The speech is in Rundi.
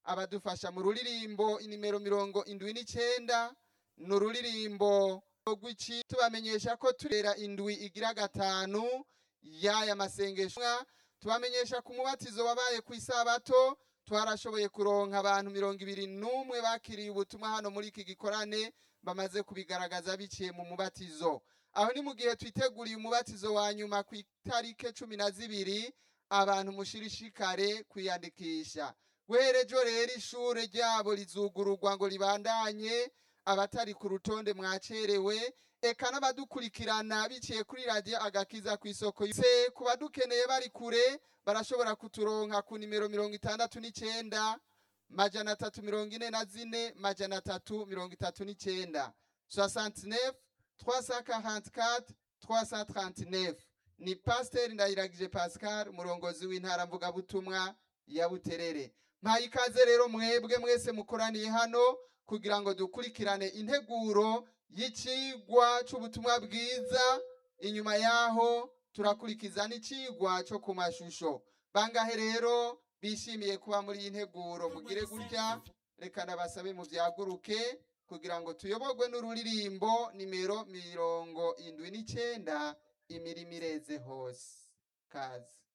abadufasha mu ruririmbo inimero mirongo indwi n'icenda ni ururirimbo rw'iki tubamenyesha ko turera indwi igira gatanu y'aya masengesho tubamenyesha ku mubatizo wabaye ku isabato twarashoboye kuronka abantu mirongo ibiri n'umwe bakiriye ubutumwa hano muri iki gikorane bamaze kubigaragaza biciye mu mubatizo aho ni mu gihe twiteguriye umubatizo wa nyuma ku itarike cumi na zibiri abantu mushirishikare kwiyandikisha guherejo rero ishure ryabo rizugururwa ngo ribandanye abatari ku rutonde mwacerewe eka n'abadukurikirana biciye kuri radiyo agakiza ku isoko se ku badukeneye bari kure barashobora kuturonka ku nimero mirongo itandatu n'icenda majana atatu mirongo ine na zine majana atatu mirongo itatu n'icenda 69 344 339 ni pasiteri ndayiragije pascal umurongozi w'intara mvugabutumwa ya buterere mpaye ikaze rero mwebwe mwese mukoraniye hano kugira ngo dukurikirane integuro y'icigwa c'ubutumwa bwiza inyuma yaho turakurikiza n'icigwa co ku mashusho bangahe rero bishimiye kuba muri iyi nteguro mugire gutya reka nabasabe muvyaguruke kugira ngo tuyoborwe n'ururirimbo nimero mirongo indwi n'icenda imirimo ireze hose kazi